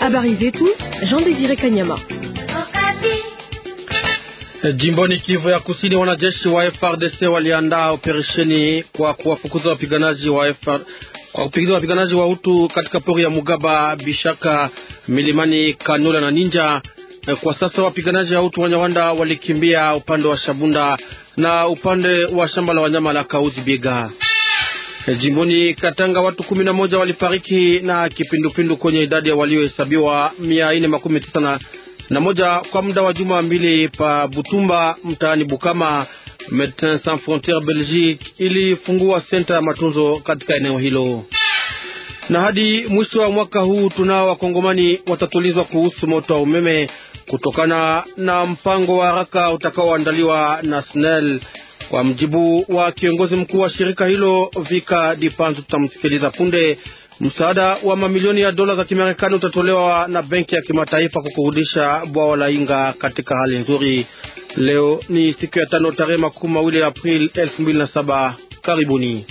Habari zetu Jean Désiré Kanyama. Jimboni Kivu ya Kusini, wanajeshi wa FRDC waliandaa operesheni kwa kuwafukuza wapiganaji wa FR, kwa kupigiza wapiganaji wa Hutu katika pori ya Mugaba, Bishaka, milimani Kanula na Ninja. Kwa sasa wapiganaji wa Hutu wa Nyarwanda walikimbia upande wa Shabunda na upande wa shamba la wanyama la Kauzi Biega. Jimboni Katanga watu kumi na moja walifariki na kipindupindu kwenye idadi ya waliohesabiwa mia nne makumi tisa na na moja kwa muda wa juma mbili pa Butumba mtaani Bukama. Medecins Sans Frontieres Belgique ilifungua senta ya matunzo katika eneo hilo, na hadi mwisho wa mwaka huu tunao wakongomani watatulizwa kuhusu moto wa umeme kutokana na mpango wa haraka utakaoandaliwa na SNEL. Kwa mjibu wa kiongozi mkuu wa shirika hilo Vika Dipanzu, tutamsikiliza punde. Msaada wa mamilioni ya dola za Kimarekani utatolewa na benki ya kimataifa kwa kurudisha bwawa la Inga katika hali nzuri. Leo ni siku ya tano tarehe makumi mawili Aprili elfu mbili na saba. Karibuni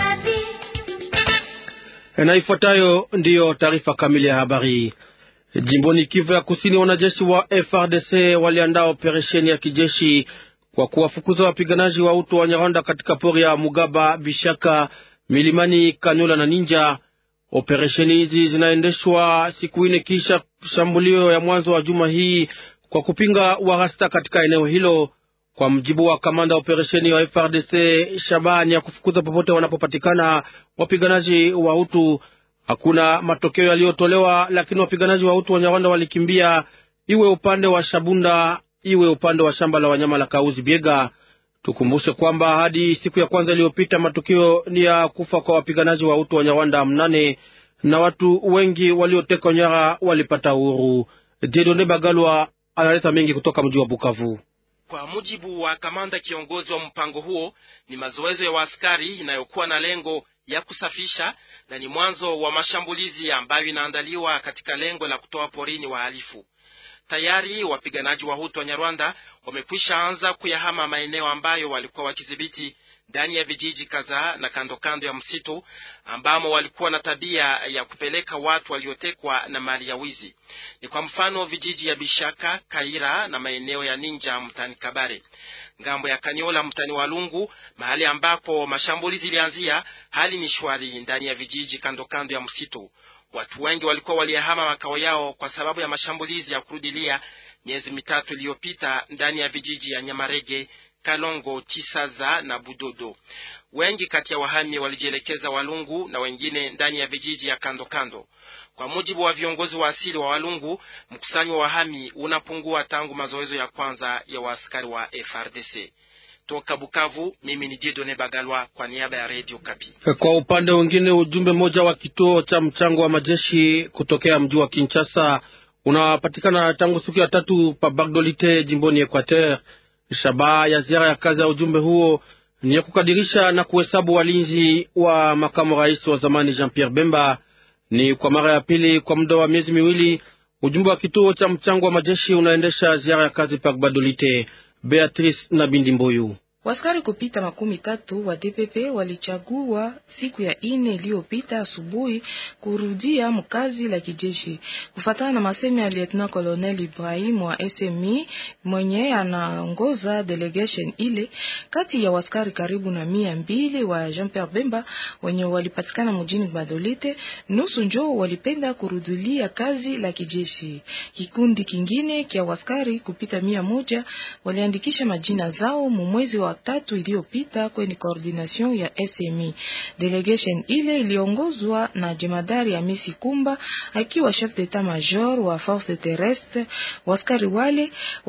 na ifuatayo ndiyo taarifa kamili ya habari. Jimboni Kivu ya Kusini, wanajeshi wa FRDC waliandaa operesheni ya kijeshi kwa kuwafukuza wapiganaji wa utu wa Nyarwanda katika pori ya Mugaba, Bishaka, milimani Kanyola na Ninja. Operesheni hizi zinaendeshwa siku ine kisha shambulio ya mwanzo wa juma hii kwa kupinga warasta katika eneo hilo. Kwa mjibu wa kamanda operesheni wa FRDC, shabani ya kufukuza popote wanapopatikana wapiganaji wa Hutu. Hakuna matokeo yaliyotolewa, lakini wapiganaji wa Hutu wa Nyarwanda walikimbia, iwe upande wa Shabunda iwe upande wa shamba la wanyama la Kauzi Biega. Tukumbushe kwamba hadi siku ya kwanza iliyopita matukio ni ya kufa kwa wapiganaji wa Hutu wa Nyarwanda mnane na watu wengi waliotekwa nyara walipata uhuru. Jedone Bagalwa analeta mengi kutoka mji wa Bukavu. Kwa mujibu wa kamanda kiongozi wa mpango huo, ni mazoezo ya waaskari inayokuwa na lengo ya kusafisha na ni mwanzo wa mashambulizi ambayo inaandaliwa katika lengo la kutoa porini wahalifu. Tayari wapiganaji wa Hutu wa Nyarwanda wamekwisha anza kuyahama maeneo ambayo walikuwa wakidhibiti ndani ya vijiji kadhaa na kando kando ya msitu ambamo walikuwa na tabia ya kupeleka watu waliotekwa na mali ya wizi. Ni kwa mfano vijiji ya Bishaka, Kaira na maeneo ya Ninja mtani Kabare, ngambo ya Kanyola mtani Walungu, mahali ambapo mashambulizi ilianzia. Hali ni shwari ndani ya vijiji kando kando ya msitu. Watu wengi walikuwa waliyahama makao yao kwa sababu ya mashambulizi ya kurudilia miezi mitatu iliyopita ndani ya vijiji ya Nyamarege, Kalongo, Chisaza na Budodo. Wengi kati ya wahami walijielekeza Walungu na wengine ndani ya vijiji ya kando kando. Kwa mujibu wa viongozi wa asili wa Walungu, mkusanyo wa wahami unapungua tangu mazoezo ya kwanza ya waaskari wa FRDC. Toka Bukavu, mimi ni Dieudonne Bagalwa kwa niaba ya Radio Kapi. Kwa upande mwingine, ujumbe mmoja wa kituo cha mchango wa majeshi kutokea mji wa Kinshasa unapatikana tangu siku ya tatu pa Bagdolite jimboni Equateur. Shabaha ya ziara ya kazi ya ujumbe huo ni ya kukadirisha na kuhesabu walinzi wa makamu rais wa zamani Jean Pierre Bemba. Ni kwa mara ya pili kwa muda wa miezi miwili ujumbe wa kituo cha mchango wa majeshi unaendesha ziara ya kazi pa Bagdolite. Beatrice na Bindi Mboyu. Waskari kupita makumi tatu wa DPP walichagua siku ya ine iliyopita asubuhi kurudia mkazi la kijeshi, kufatana na masemi ya Lieutenant Colonel Ibrahim wa SMI mwenye anaongoza delegation ile. Kati ya waskari karibu na mia mbili wa Jean Pierre Bemba wenye walipatikana mjini Badolite, nusu njo walipenda kurudulia kazi la kijeshi. Kikundi kingine kia waskari kupita mia moja waliandikisha majina zao mumwezi wa tatu iliyopita kwenye coordination ya SMI. Delegation ile iliongozwa na jemadari ya Misi Kumba akiwa chef d'etat major wa force terrestre. Waskari wale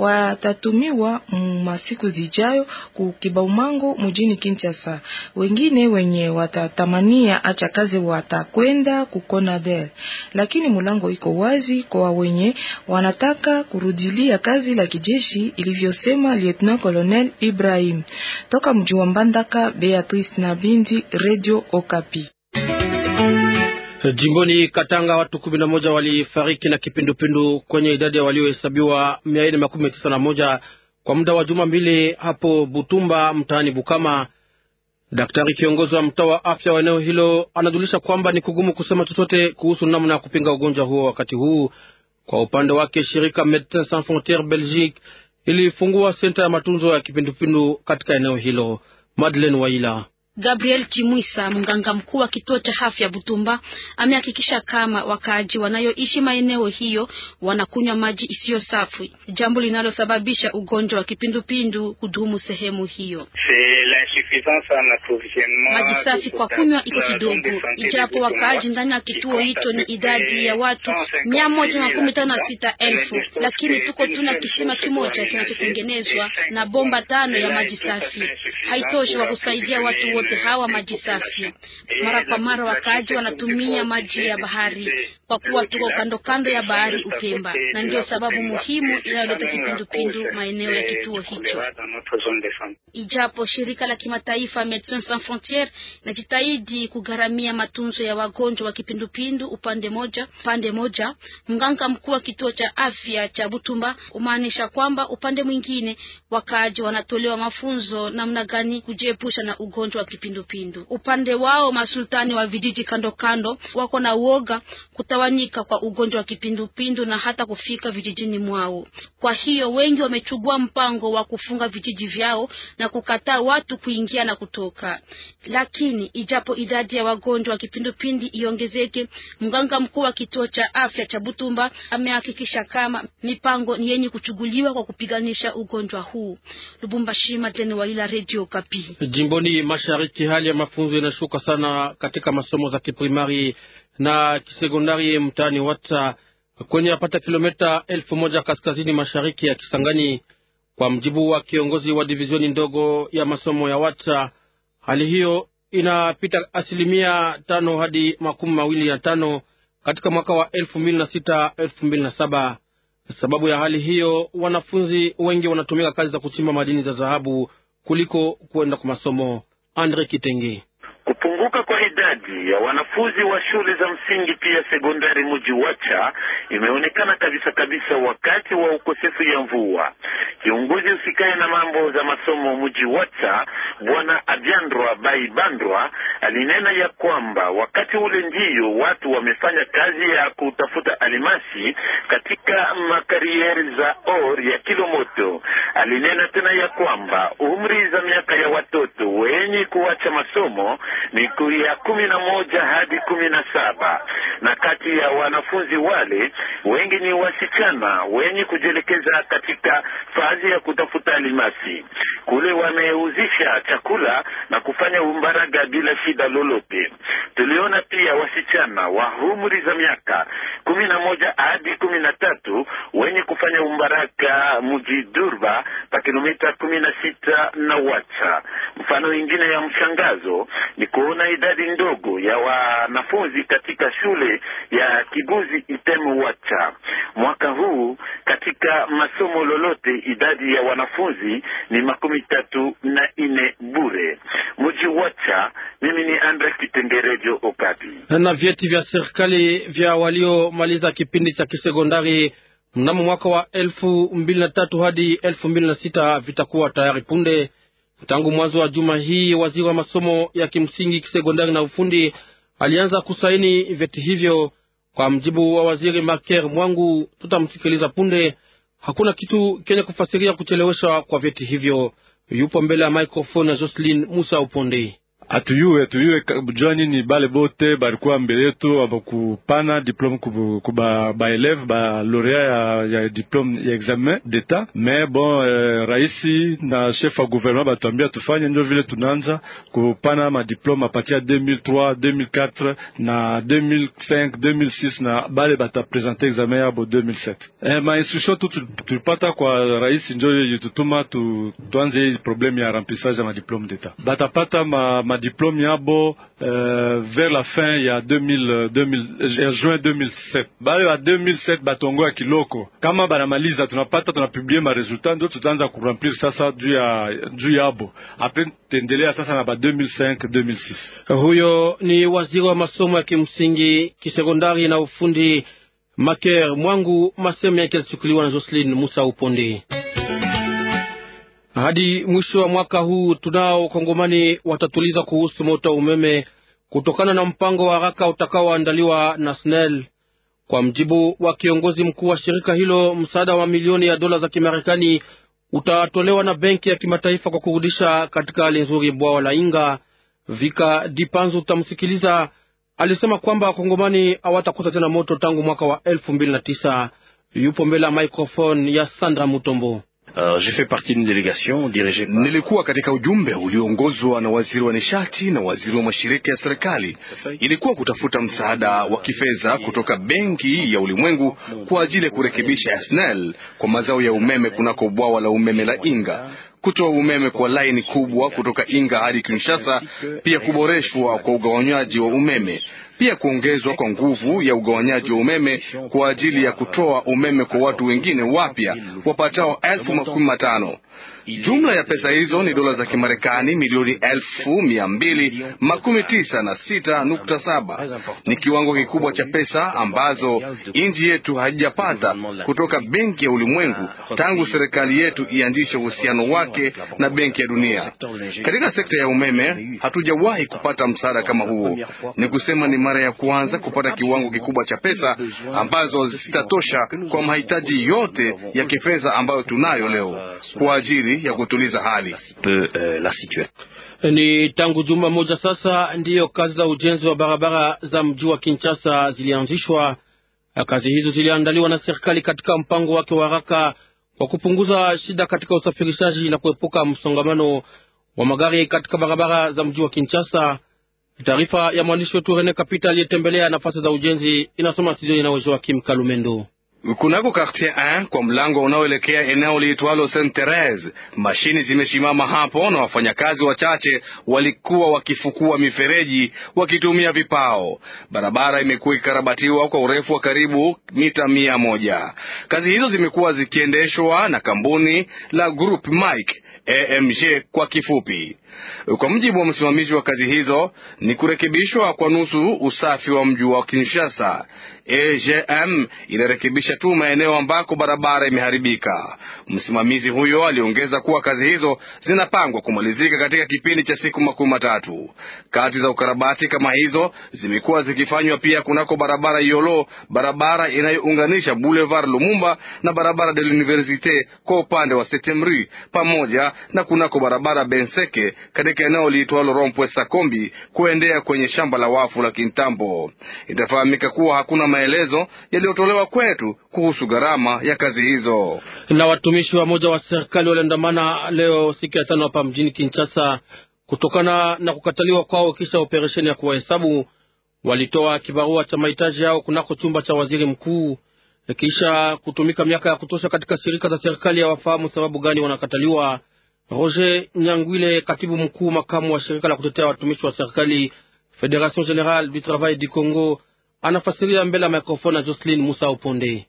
watatumiwa masiku zijayo ku Kibaumango mjini Kinshasa. Wengine wenye watatamania acha kazi watakwenda ku Conader, lakini mulango iko wazi kwa wenye wanataka kurudilia kazi la kijeshi, ilivyosema Lieutenant Colonel Ibrahim. Toka mji wa Mbandaka, Beatrice na Bindi, Radio Okapi. Jimboni Katanga watu kumi na moja walifariki na kipindupindu kwenye idadi ya waliohesabiwa mia nne makumi tisa na moja kwa muda wa juma mbili hapo Butumba mtaani Bukama. Daktari kiongozi wa mtaa wa afya wa eneo hilo anajulisha kwamba ni kugumu kusema chochote kuhusu namna ya kupinga ugonjwa huo wakati huu. Kwa upande wake shirika Medecins Sans Frontieres Belgique ilifungua senta ya matunzo ya kipindupindu katika eneo hilo. Madeleine Waila Gabriel Chimwisa, mganga mkuu wa kituo cha afya Butumba, amehakikisha kama wakaaji wanayoishi maeneo hiyo wanakunywa maji isiyo safi, jambo linalosababisha ugonjwa wa kipindupindu kudumu sehemu hiyo. Maji safi kwa kunywa iko kidogo, ijapo wakaaji ndani ya kituo hicho ni idadi ya watu mia moja makumi tano na sita elfu, lakini tuko tuna kisima kimoja kinachotengenezwa na bomba tano ya maji safi. Haitoshi kwa kusaidia watu wote hawa maji safi. Mara kwa mara wakaaji wanatumia maji ya bahari kwa kuwa tuko kando kando ya bahari Upemba, na ndio sababu muhimu inayoleta kipindupindu maeneo ya kituo hicho. Ijapo shirika la kimataifa Medecins Sans Frontieres inajitahidi kugharamia matunzo ya wagonjwa wa kipindupindu upande moja upande moja, mganga mkuu wa kituo cha afya cha Butumba umaanisha kwamba upande mwingine wakaaji wanatolewa mafunzo namna gani kujiepusha na ugonjwa wa kipindupindu. Upande wao masultani wa vijiji kando kando wako na uoga kutawanyika kwa ugonjwa wa kipindupindu na hata kufika vijijini mwao. Kwa hiyo wengi wamechukua mpango wa kufunga vijiji vyao na kukataa watu kuingia na kutoka. Lakini ijapo idadi ya wagonjwa wa kipindupindu iongezeke, mganga mkuu wa kituo cha afya cha Butumba amehakikisha kama mipango ni yenye kuchuguliwa kwa kupiganisha ugonjwa huu. Lubumbashi, Madeni Waila, Radio Kapi. Jimboni mashariki, hali ya mafunzo inashuka sana katika masomo za kiprimari na kisekondari mtaani Wata kwenye yapata kilomita elfu moja kaskazini mashariki ya Kisangani. Kwa mjibu wa kiongozi wa divizioni ndogo ya masomo ya Wata, hali hiyo inapita asilimia tano hadi makumi mawili na tano katika mwaka wa elfu mbili na sita elfu mbili na saba. Sababu ya hali hiyo, wanafunzi wengi wanatumika kazi za kuchimba madini za dhahabu kuliko kuenda kwa masomo. Andre Kitenge Kupunguka kwa idadi ya wanafunzi wa shule za msingi pia sekondari muji Wacha imeonekana kabisa kabisa wakati wa ukosefu ya mvua. Kiongozi usikae na mambo za masomo muji Wacha, bwana Abyandrwa Baibandrwa alinena ya kwamba wakati ule ndiyo watu wamefanya kazi ya kutafuta alimasi katika makarieri za or ya Kilomoto. Alinena tena ya kwamba umri za miaka ya watoto wenye kuacha masomo ni ya kumi na moja hadi kumi na saba na kati ya wanafunzi wale wengi ni wasichana wenye kujielekeza katika fazi ya kutafuta alimasi. Kule wameuzisha chakula na kufanya umbaraga bila shida lolote. Tuliona pia wasichana wa umri za miaka kumi na moja hadi kumi na tatu wenye kufanya umbaraga mji Durba pa kilomita kumi na sita na Wacha. Mfano ingine ya mshangazo ni kuona idadi ndogo ya wanafunzi katika shule ya Kiguzi Itemu Wacha. Mwaka huu katika masomo lolote idadi ya wanafunzi ni makumi tatu na ine bure. Mji Wacha, mimi ni Andre Kitengerejo Okapi. Na vyeti vya serikali vya waliomaliza kipindi cha kisekondari mnamo mwaka wa elfu mbili na tatu hadi elfu mbili na sita vitakuwa tayari punde. Tangu mwanzo wa juma hii, waziri wa masomo ya kimsingi kisekondari na ufundi alianza kusaini vyeti hivyo. Kwa mjibu wa waziri Marker Mwangu, tutamsikiliza punde. Hakuna kitu kenye kufasiria kucheleweshwa kwa vyeti hivyo. Yupo mbele ya microphone ya Jocelyn Musa Uponde. Atuyuwe atuyuwe jua nini bale bote balikuwa mbele yetu abakupana diplome kuba ba eleve ba laureat ya, ya diplome ya examen d'etat mais bon eh, raisi na chef wa gouvernement batuambia tufanye ndio vile tunaanza kupana madiplome apatia 2003 2004 na 2005 2006 na bale batapresente examen yabo 2007 eh, ma instruction tu tulipata kwa raisi njo yitutuma tu, tuanze hii probleme ya remplissage ya madiplome d'etat batapata ma, ma diplome yabo euh, vers la fin ya 2000, 2000, juin 2007 bale ba 2007 batongo ya kiloko kama banamaliza tunapata tunapublie ma resultat ndio tutaanza kuremplir sasa juu ya juu yabo apres tendelea sasa na ba 2005 2006 huyo ni waziri wa masomo ya kimsingi kisekondari na ufundi Maker Mwangu. Masemo yake yalichukuliwa na Jocelyn Musa Uponde. Hadi mwisho wa mwaka huu tunao Kongomani watatuliza kuhusu moto wa umeme kutokana na mpango wa haraka utakaoandaliwa na SNEL. Kwa mjibu wa kiongozi mkuu wa shirika hilo, msaada wa milioni ya dola za Kimarekani utatolewa na benki ya kimataifa kwa kurudisha katika hali nzuri bwawa la Inga. Vika Dipanzu utamsikiliza, alisema kwamba wakongomani hawatakosa tena moto tangu mwaka wa elfu mbili na tisa. Yupo mbele ya microphone ya Sandra Mutombo. Uh, j'ai fait partie d'une délégation dirigée par... Nilikuwa katika ujumbe ulioongozwa na waziri wa nishati na waziri wa mashirika ya serikali. Ilikuwa kutafuta msaada wa kifedha kutoka Benki ya Ulimwengu kwa ajili ya kurekebisha SNEL kwa mazao ya umeme kunako bwawa la umeme la Inga, kutoa umeme kwa laini kubwa kutoka Inga hadi Kinshasa, pia kuboreshwa kwa ugawanyaji wa umeme pia kuongezwa kwa nguvu ya ugawanyaji wa umeme kwa ajili ya kutoa umeme kwa watu wengine wapya wapatao elfu makumi matano. Jumla ya pesa hizo ni dola za Kimarekani milioni elfu mia mbili makumi tisa na sita nukta saba. Ni kiwango kikubwa cha pesa ambazo nchi yetu haijapata kutoka Benki ya Ulimwengu tangu serikali yetu ianzishe uhusiano wake na Benki ya Dunia. Katika sekta ya umeme hatujawahi kupata msaada kama huo. Ni kusema ni mara ya kwanza kupata kiwango kikubwa cha pesa ambazo zitatosha kwa mahitaji yote ya kifedha ambayo tunayo leo kwa ajili ya kutuliza hali. Ni tangu juma moja sasa ndiyo kazi za ujenzi wa barabara za mji wa Kinshasa zilianzishwa. Kazi hizo ziliandaliwa na serikali katika mpango wake wa haraka wa kupunguza shida katika usafirishaji na kuepuka msongamano wa magari katika barabara za mji wa Kinshasa. Taarifa ya mwandishi wetu Rene Kapita aliyetembelea nafasi za ujenzi inasoma studioni na Joakim Kalumendo. Kunako quartier 1 kwa mlango unaoelekea eneo liitwalo Saint Therese, mashini zimesimama hapo na wafanyakazi wachache walikuwa wakifukua mifereji wakitumia vipao. Barabara imekuwa ikikarabatiwa kwa urefu wa karibu mita mia moja. Kazi hizo zimekuwa zikiendeshwa na kampuni la Group Mike AMG kwa kifupi. Kwa mujibu wa msimamizi wa kazi hizo, ni kurekebishwa kwa nusu usafi wa mji wa Kinshasa. AGM inarekebisha tu maeneo ambako barabara imeharibika. Msimamizi huyo aliongeza kuwa kazi hizo zinapangwa kumalizika katika kipindi cha siku makumi matatu. Kazi za ukarabati kama hizo zimekuwa zikifanywa pia kunako barabara Yolo, barabara inayounganisha Boulevard Lumumba na barabara de l'Universite kwa upande wa Setemri, pamoja na kunako barabara Benseke katika eneo liitwalo Rompwe Sakombi kuendea kwenye shamba la wafu la Kintambo. Itafahamika kuwa hakuna maelezo yaliyotolewa kwetu kuhusu gharama ya kazi hizo. Na watumishi wa moja wa serikali waliandamana leo siku ya tano hapa mjini Kinshasa kutokana na kukataliwa kwao kisha operesheni ya kuwahesabu. Walitoa kibarua cha mahitaji yao kunako chumba cha waziri mkuu kisha kutumika miaka ya kutosha katika shirika za serikali. Hawafahamu sababu gani wanakataliwa. Roger Nyangwile, katibu mkuu makamu wa shirika la kutetea watumishi wa serikali Federation Generale du Travail du Congo, anafasiria mbele ya mikrofoni ya Jocelyn Musa Uponde.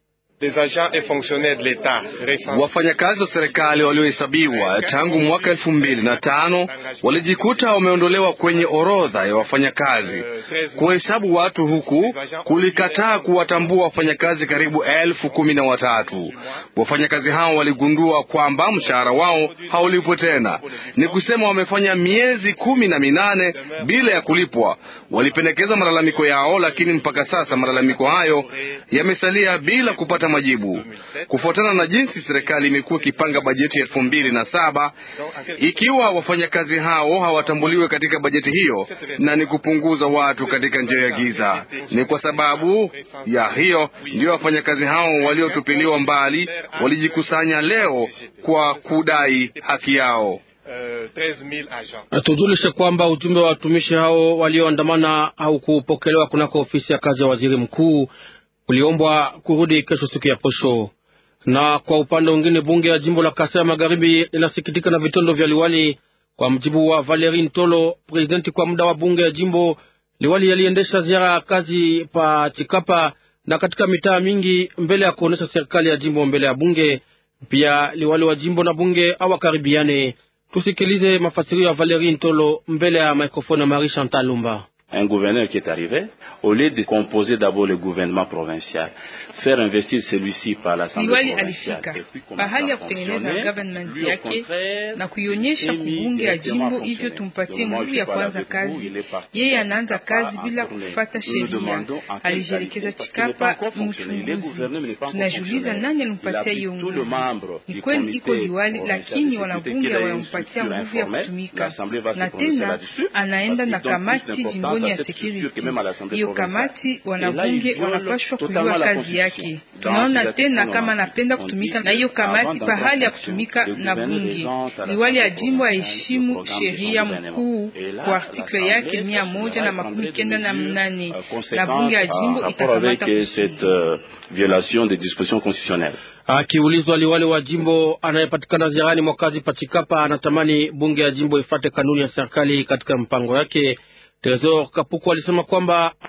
Wafanyakazi wa serikali waliohesabiwa tangu mwaka elfu mbili na tano walijikuta wameondolewa kwenye orodha ya wafanyakazi. Kuhesabu watu huku kulikataa kuwatambua wafanyakazi karibu elfu kumi na watatu. Wafanyakazi hao waligundua kwamba mshahara wao haulipwe tena, ni kusema wamefanya miezi kumi na minane bila ya kulipwa. Walipendekeza malalamiko yao, lakini mpaka sasa malalamiko hayo yamesalia bila kupata majibu. Kufuatana na jinsi serikali imekuwa ikipanga bajeti ya elfu mbili na saba, ikiwa wafanyakazi hao hawatambuliwe katika bajeti hiyo, na ni kupunguza watu katika njia ya giza. Ni kwa sababu ya hiyo ndio wafanyakazi hao waliotupiliwa mbali walijikusanya leo kwa kudai haki yao. Tujulishe kwamba ujumbe wa watumishi hao walioandamana au kupokelewa kunako ofisi ya kazi ya waziri mkuu uliombwa kurudi kesho siku ya posho. Na kwa upande mwingine, bunge ya jimbo la Kasai ya Magharibi linasikitika na vitendo vya liwali. Kwa mjibu wa Valerie Ntolo, presidenti kwa muda wa bunge ya jimbo, liwali yaliendesha ziara ya kazi pa Chikapa na katika mitaa mingi mbele ya kuonesha serikali ya jimbo mbele ya bunge. Pia liwali wa jimbo na bunge hawakaribiane. Tusikilize mafasirio ya Valerie Ntolo mbele ya mikrofoni ya Marie Chantal Lumba. un gouverneur qui est arrivé, au lieu de composer d'abord le gouvernement provincial, faire investir celui-ci par l'Assemblée liwali provinciale, alifika et puis commencer bahali à ya kutengeneza fonctionner, government lui, au yake contraire, na kuionyesha s'est mis kubunge ya directement jimbo à hivyo fonctionner. tumpatie Donc, moi, nguvu je ya parle kuanza avec vous, kazi. il est parti Yeye faire anaanza Chikapa kazi bila en tournée. kufata Nous nous sheria, demandons en quelle alijielekeza qualité, parce qu'il n'est pas Chikapa encore fonctionné. Les gouverneurs n'est pas encore Tunajiuliza fonctionné. nani Il alimpatia applique hiyo tout le nguvu. membre Ni du kweli iko comité liwali, provincial lakini de sécurité wanabunge qu'il a une wanampatia structure nguvu ya informelle. kutumika, L'Assemblée va se na prononcer tena là-dessus, anaenda parce na qu'ils donnent plus kamati d'importance jimboni à ya cette structure security. que même à l'Assemblée Hiyo provinciale. kamati Et là, il wanabunge viole wanapashwa totalement kujua la kazi yake. Constitution. Tunaona Dans tena ces kama articles, anapenda on kutumika dit na hiyo que kamati avant pahali ya d'entrer en kutumika fonction, na le gouverneur bunge. présente à la Liwali Assemblée ajimbo provinciale aheshimu le programme de son sheria gouvernement. mkuu Et là, kwa artikle l'Assemblée yake mia moja na makumi kenda na mnane na bunge ya jimbo rapport avec itakamata euh, kusudi. cette euh, violation des dispositions constitutionnelles. Akiulizwa liwali wa jimbo anayepatikana ziarani mwa kazi Pachikapa anatamani bunge ya jimbo ifate kanuni ya serikali katika mpango yake. Tresor Kapuku alisema kwamba